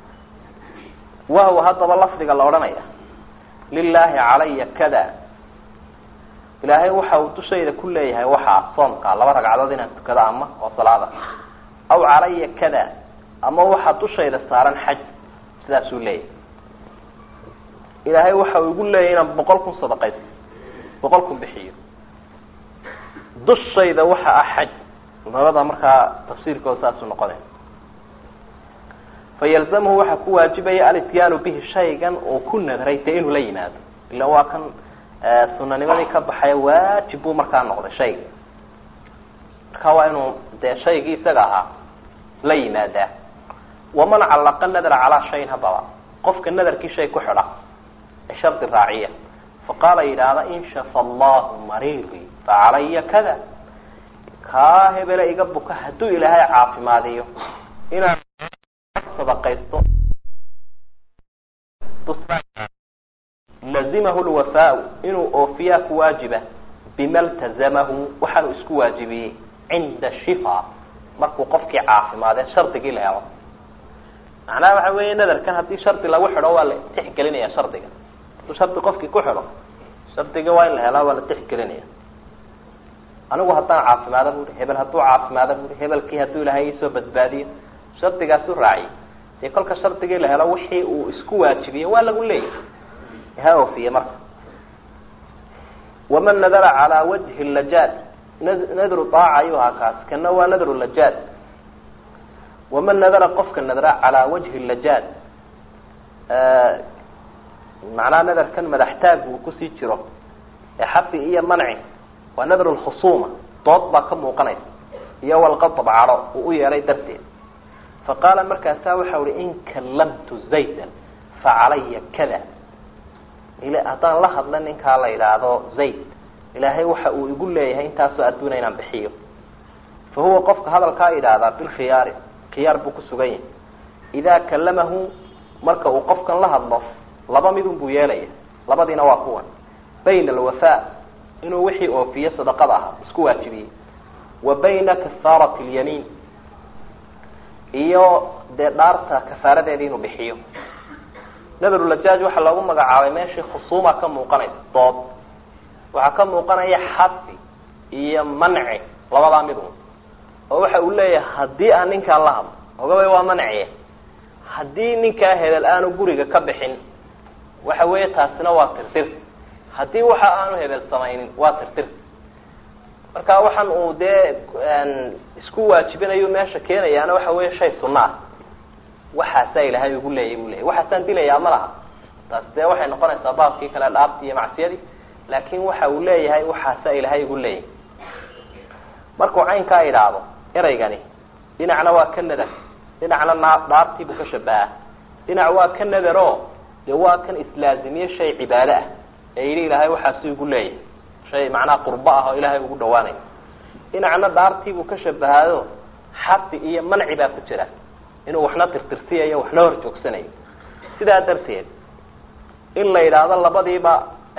wahwa haddaba lafdiga la odhanaya lilaahi calaya kada ilaahay waxa uu dushayda ku leeyahay waxaa soomka laba ragcadood inaan tukado ama oo salaada aw calaya kada ama waxaa dushayda saaran xaj sidaasuu leeyahay ilaahay waxa uu igu leeyahay inaan boqol kun sadaqaysto boqol kun bixiyo dushayda waxa ah xaj labada markaa tafsiirkooda saasuu noqonay fayalzamhu waxaa ku waajibaya alityaanu bihi shaygan uu ku nadray dee inuu la yimaado ila waa kan sunanimadii ka baxaya waajib buu markaa noqday shayga marka waa inuu dee shaygii isaga ahaa la yimaadaa waman callaqa nadra calaa shayin haddaba qofka nadarkii shay ku xidha ee shardi raaciya faqaala yidhaahda in shafa allahu mariiri facalaya kada kaa hebele iga buka hadduu ilaahay caafimaadiyo inaan sadaqaysto lazimahu lwafaau inuu oofiyaa ku waajiba bima ltazamahu waxaanu isku waajibiyey cinda shifa markuu qofkii caafimaadee shardigii la helo macnaha waxa weeye nadarkan haddii shardi lagu xidho waa la tixgelinaya shardiga hadduu shardi qofkii ku xidho shardiga waa in la helaa waa la tixgelinaya anigu haddaan caafimaada bui hebel hadduu caafimaada bui hebelkii hadduu ilahay isoo badbaadiyo shardigaasu raaciyay dee kolka shardigii la helo wixii uu isku waajibiyey waa lagu leeyahay ha oofiye marka waman nadara calaa wajhi lajaad nadru aaca ayuu ahaa kaas kana waa nadru lajaad waman nadara qofka nadra calaa wajhi lajaad macnaha nadarkan madaxtaag uu kusii jiro ee xafi iyo manci waa nadru lkhusuuma dood baa ka muuqanaysa iyo walqadab cadho uu u yeelay darteed faqaala markaasaa waxa uhi in kallamtu zaydan facalaya kada haddaan la hadla ninkaa la yidhaahdo zayd ilaahay waxa uu igu leeyahay intaasoo adduuna inaan bixiyo fa huwa qofka hadalkaa yidhaahdaa bilkhiyaari khiyaar buu ku sugan yahay idaa kallamahu marka uu qofkan la hadlo laba midun buu yeelaya labadiina waa kuwan bayna alwafaa inuu wixii oofiye sadaqada ahaa isku waajibiyey wa bayna kafaarati lyamiin iyo dee dhaarta kafaaradeeda inuu bixiyo nadarulajaaj waxaa loogu magacaabay meeshii khusuuma ka muuqanaysa dood waxaa ka muuqanaya xafi iyo manci labadaa mid un oo waxa uu leeyahay haddii aan ninkaan la hadlo ogabay waa manci haddii ninkaa hebel aanu guriga ka bixin waxa weeye taasina waa tirtir haddii waxa aanu hebel samaynin waa tirtir marka waxaan uu dee isku waajibinayo meesha keenayaana waxa weeye shay sunna ah waxaasaa ilaahay ugu leeyay bu leeyay waxaasaan dilayaa ma laha taas dee waxay noqonaysaa baabkii kale dhaabtii iyo macsiyadii laakin waxa uu leeyahay waxaasaa ilaahay ugu leeyay markuu caynkaa idhaahdo eraygani dhinacna waa ka nadar dhinacna naa dhaabtiibuu ka shabahaa dhinac waa ka nadaro dee waa kan islaazimiye shay cibaado ah ee yidhi ilaahay waxaasi igu leeyahay shay macnaha qurbo ah oo ilaahay ugu dhawaanayo dhinacna dhaartiibuu ka shabahaado xafi iyo manci baa ku jira inuu waxna tirtirsiyayo waxna hor joogsanayo sidaa darteed in la yidhaahdo labadiiba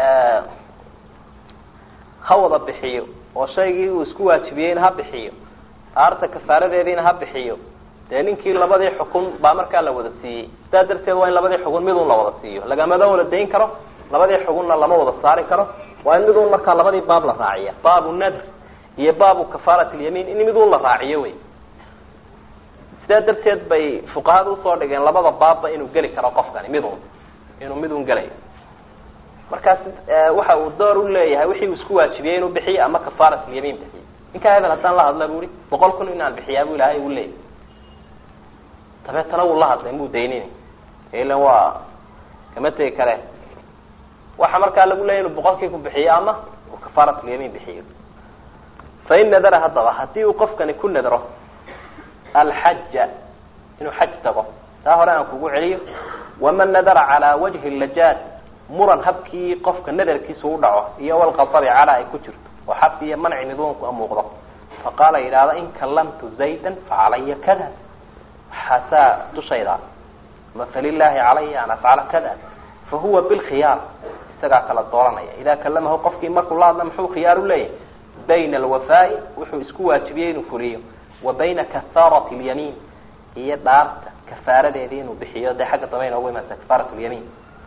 ha wada bixiyo oo shaygii uu isku waajibiyeyna ha bixiyo aarta kafaaradeediina ha bixiyo dee ninkii labadii xukun baa markaa la wada siiyey sidaa darteed waa in labadii xugun midun la wada siiyo lagamada wada dayn karo labadii xugunna lama wada saari karo waa in midun markaa labadii baab la raaciya baabu nadr iyo baabu kafaarat lyamiin in midun la raaciyo wey sidaa darteed bay fuqahada usoo dhigeen labada baabba inuu geli karo qofkani midun inuu midun gelayo markaas waxa uu door u leeyahay wixii uu isku waajibiyey inuu bixiyo ama kafaarat lyamiin bixiyo ninkaa hebel haddaan la hadla bu i boqol kun inaan bixiyaa bu ilahay u leeyay dabeetana wuu la hadlay muu daynini ilan waa kama tegi kare waxa markaa lagu leeyay inuu boqolkii ku bixiyo ama uu kafaarat lyamiin bixiyo fain nadara haddaba haddii uu qofkani ku nadro alxaja inuu xaj tago taa hore aan kugu celiyo waman nadara calaa wajhi lajaad muran habkii qofka nadarkiisa u dhaco iyo walqadabi calaa ay ku jirto oo xabki iyo manci miduunku muuqdo faqaala yidhaahda in kallamtu zaydan facalaya kada waxaasaa dushayda ama falilaahi calaya an afcala kada fahuwa bilkhiyaar isagaa kala dooranaya idaa kalamahu qofkii markuu la hadla muxuu khiyaar u leeyahay bayna alwafaai wuxuu isku waajibiyey inuu fuliyo wa bayna kafaarati lyamiin iyo dhaarta kafaaradeedii inuu bixiyo dee xagga dambe inoogu imaanta kafaarat lyamiin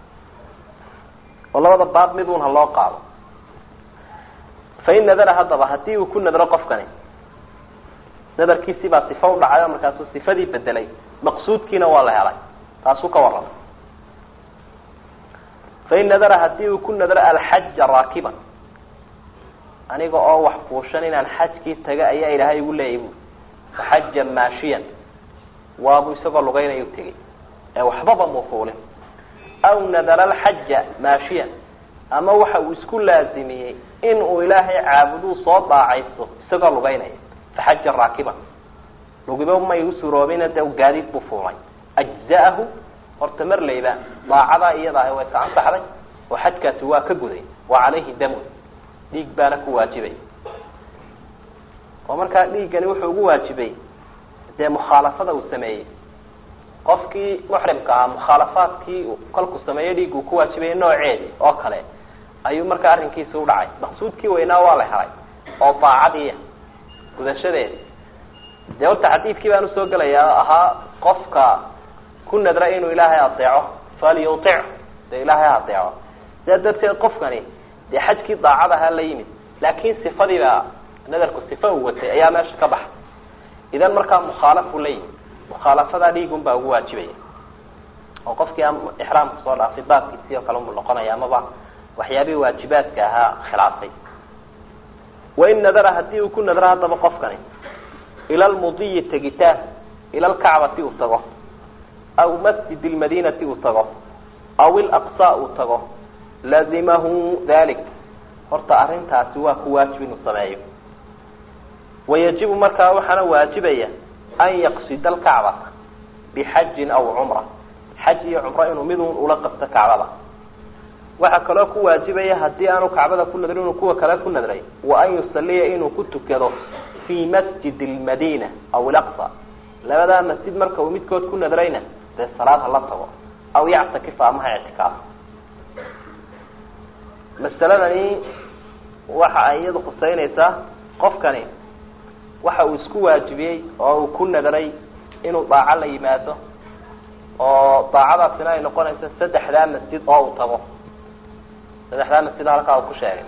oo labada baab midun ha loo qaado fain nadara haddaba hadii uu ku nadro qofkani nadarkiisii baa sifa u dhacay oo markaasuu sifadii bedelay maqsuudkiina waa la helay taasuu ka warramay fain nadara hadii uu ku nadro alxaja raakiban aniga oo wax fuushan inaan xajkii taga ayaa ilaahay igu leeyay bu faxaja maashiyan waabu isagoo lugaynayu tegey ee waxbaba muu fuulin aw nadara alxaja maashiyan ama waxa uu isku laazimiyey in uu ilaahay caabuduu soo daacaysto isagoo lugaynaya faxaja raakiban lugiba may u suroobina dee gaadiid buu fuulay ajza'ahu horta marlayba daacadaa iyada ahi way ka ansaxday oo xajkaasi waa ka guday wa calayhi damun dhiig baana ku waajibay oo markaa dhiiggani wuxuu ugu waajibay dee mukhaalafada uu sameeyey qofkii muxrimka ahaa mukhaalafaadkii kolku sameeyo dhiig uu ku waajibaya nooceedi oo kale ayuu markaa arrinkiisi u dhacay maqsuudkii weynaa waa la helay oo daacadiiya gudashadeedi dee horta xadiidkii baan usoo gelayaa ahaa qofka ku nadra inuu ilaahay adeeco falyutic dee ilaahay ha adeeco sidaa darteed qofkani dee xajkii daacad ahaa la yimid laakin sifadiiba nadarku sifa uu watay ayaa meesha ka baxay idan markaa mukhaalafu la yimid mukhaalafadaa dhiigun baa ugu waajibaya oo qofkii aan ixraamka soo dhaafay baabkiisii oo kale umu noqonaya amaba waxyaabihii waajibaadka ahaa khilaafay wain nadara hadii uu ku nadro haddaba qofkani ila lmudiyi tegitaan ila lkacbati uu tago aw masjid lmadinati uu tago aw ilaqsa uu tago lazimahu dalik horta arrintaasi waa ku waajib inuu sameeyo wayajibu markaa waxaana waajibaya an yaqsida alkacbata bixajin aw cumra xaj iyo cumro inuu midun ula qabto kacbada waxaa kaloo ku waajibaya hadii aanu kacbada ku nadrin inuu kuwa kale ku nadray wa an yusaliya inuu ku tukado fi masjid lmadina aw ilaqsa labadaa masjid marka uu midkood ku nadrayna dee salaad hala tago aw yactakifa ama ha ictikaafo masaladani waxa ay iyadu khuseynaysaa qofkani waxa uu isku waajibiyey oo uu ku nadray inuu daaco la yimaado oo daacadaasina ay noqonayso saddexdaa masjid oo uu tago saddexdaa masjid halkaa uu ku sheegay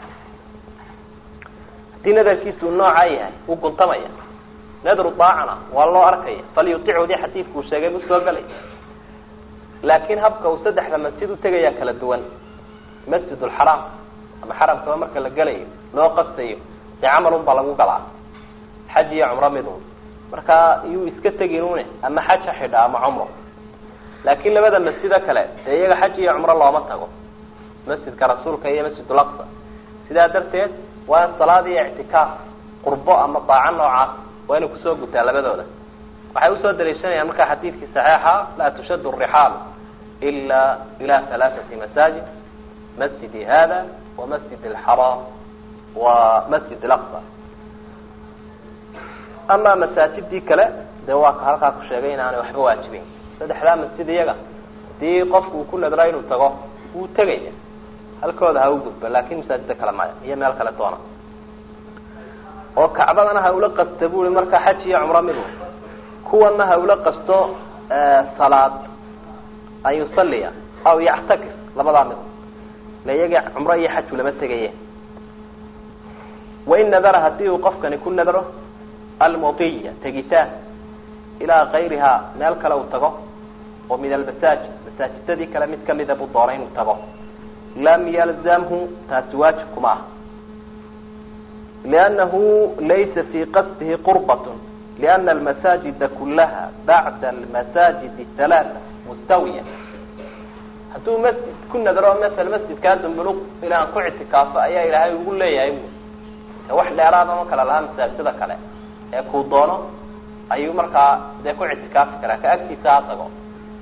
haddii nadarkiisu uu noocaa yahay wuu guntamaya nadru daacana waa loo arkaya falyuticoodii xadiidku uu sheegay buu soo galay laakiin habka uu saddexda masjid utegayaa kala duwan masjid lxaraam ama xaramkaba marka la gelayo loo qastayo dee camalun baa lagu galaa xaj iyo cumro midun marka iyuu iska teginune ama xaj ha xidha ama cumro laakiin labada masjido kale dee iyaga xaj iyo cumro looma tago masjidka rasuulka iyo masjid ulaqsa sidaa darteed waa in salaad iyo ictikaaf qurbo ama daaco noocaas waa inay kusoo gutaa labadooda waxay usoo daliishanayaan markaa xadiidkii saxiixa laa tushadu rixaalu ila ila halaaثati masaajid masjidi hada wa masjid alxaraam wa masjid alaqsa ama masaajidii kale dee waa ka halkaa ku sheegay inaanay waxba waajibeyn saddexdaa masjid iyaga hadii qofku uu ku nadra inuu tago wuu tegaya halkooda ha u gudbo laakin masaajida kale maya iyo meel kale doona oo kacbadana ha ula qasto bui markaa xaj iyo cumro midu kuwana ha ula qasto salaad an yusaliya aw yactakif labadaa midu ila iyaga cumro iyo xaj ulama tegaye wain nadara hadii uu qofkani ku nadro almudiya tegitaan ilaa kayrihaa meel kale uu tago oo min almasaajid masaajidadii kale mid kamida buu doonay inuu tago lam yalzamhu taasi waajib kuma ah liannahu laysa fii qasdihi qurbat liana almasaajida kulaha bacda almasaajid halaata mustawiya hadduu masjid ku nadro masala masjidkaa dumbuluq ilaan ku ictikaafo ayaa ilaahay ugu leeyahay wax dheeraada ma kala lahaa masaajida kale ee kuu doono ayuu markaa dee ku ictikaafi karaa ka agtiisa ha tago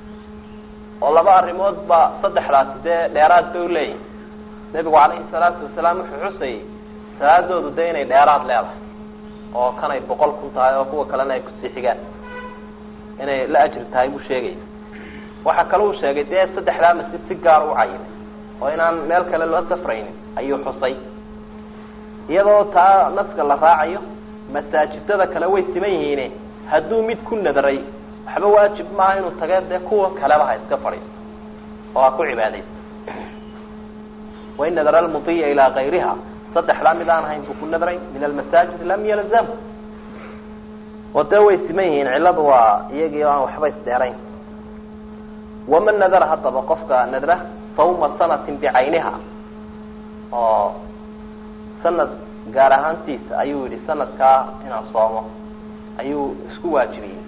oo laba arrimood ba saddexdaasi dee dheeraad bay uleeyihin nebigu calayhi salaatu wasalaam wuxuu xusayay salaadoodu dee inay dheeraad leedahay oo kanay boqol kun tahay oo kuwa kalena ay kusii xigaan inay la ajri tahay buu sheegaya waxaa kale uu sheegay dee saddexdaa masjid si gaar u cayimay oo inaan meel kale loo safraynin ayuu xusay iyadoo taa naska la raacayo masaajidada kale way siman yihiine hadduu mid ku nadray waxba waajib maaha inuu tage dee kuwa kaleba ha iska fadhiiso oo ha ku cibaadaysa wain nadara almudiya ilaa kayriha saddexdaa mid aan ahayn buu ku nadray min almasaajid lam yalzamhu oo dee way siman yihiin cilladu waa iyagii o aan waxba isdheerayn waman nadara haddaba qofka nadra sawma sanatin bicayniha oo sanad gaar ahaantiisa ayuu yihi sanadkaa inaan soomo ayuu isku waajibiyey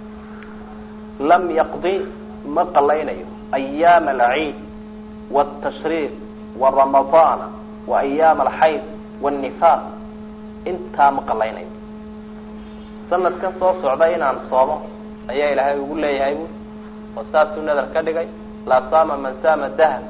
lam yaqdi ma qalaynayo ayaama alciid wاtashriiq waramadana wa ayaama alxayd wاnifaaq intaa ma qalaynayo sanadkan soo socda inaan soomo ayaa ilaahay ugu leeyahay bu oo saasuu nadar ka dhigay laa saama man saama dahr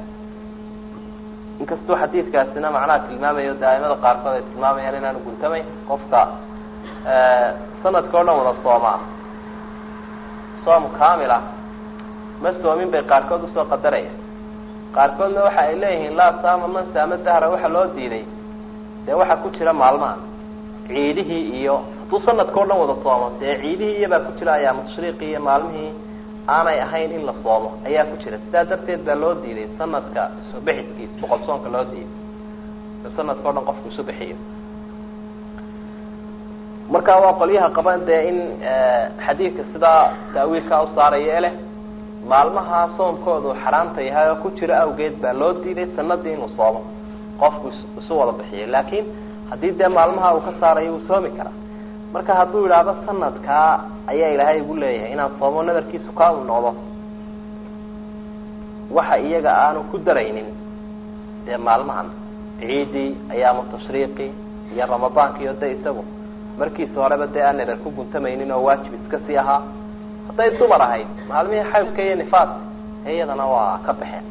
inkastuu xadiidkaasina macnaha tilmaamayo de aimada qaarkood ay tilmaamayaan inaanu guntamayn qofka sanadka o dhan wada soomaa soom kamil ah ma soomin bay qaarkood usoo qadaraya qaarkoodna waxa ay leeyihiin laa saama man saama dahra waxa loo diiday dee waxaa ku jira maalmaha ciidihii iyo hadduu sanadka o dhan wada soomo dee ciidihii iyabaa ku jira ayaama tashriiqii iyo maalmihii aanay ahayn in la soomo ayaa ku jira sidaa darteed baa loo diiday sanadka isu bixiskiisa boqol soonka loo diiday sanadka o dhan qofku isu bixiyo marka waa qolyaha qaban dee in xadiidka sidaa taawiilkaa usaaraya leh maalmaha soomkoodu xaraamta yahay oo ku jiro awgeed baa loo diiday sanadii inuu soomo qofku isu wada bixiyo laakin haddii dee maalmaha uu ka saarayo wuu soomi karaa marka hadduu yidhaahdo sanadkaa ayaa ilaahay igu leeyahay inaan soomo nadarkiisu kaa u noqdo waxa iyaga aanu ku daraynin dee maalmahan ciidii ayaamu tashriiqi iyo ramadaanka iyo de isagu markiisa horeba dee aan nadar ku guntamaynin oo waajib iska sii ahaa hadday dumar ahayd maalmihii xaydka iyo nifaas iyadana waa ka baxeen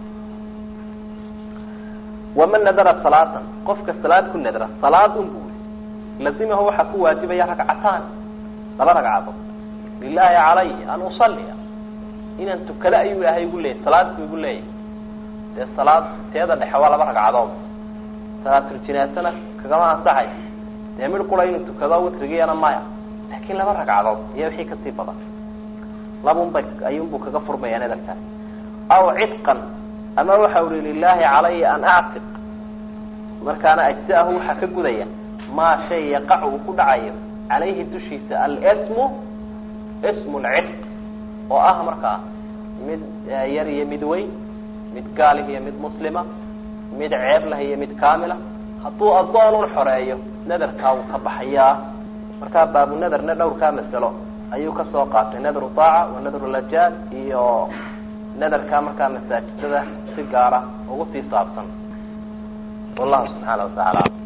waman nadara salaatan qofka salaad ku nadra salaad un buu lazimahu waxaa ku waajibaya ragcataan laba ragcadood lilahi calay an usaliya inaan tukado ayuu ilaahay igu leeyahy salaad buu igu leeyahay dee salaad teeda dhexe waa laba ragcadood salaatuljinaasana kagama ansaxay dee mid qura inuu tukado witrigiyana maya laakin laba ragcadood iyo wixii kasii badan labunbay ayuunbuu kaga furmaya nadarkaas aw cidqan ama waxa uri lilahi calaya an actiq markaana ajzaahu waxaa ka gudaya maa shay yaqac uu ku dhacayo calayhi dushiisa alsmu smu lcidq oo ah markaa mid yar iyo mid weyn mid gaalih iyo mid muslima mid ceeb lah iyo mid kamila hadduu addoonun xoreeyo nadarkaa wuu ka baxayaa markaa baabu nadarna dhowrkaa masalo ayuu kasoo qaatay nadru taaca wa nadru lajaal iyo nadarkaa markaa masaajidada si gaara ugu sii saabsan wallahu subxaana watacaala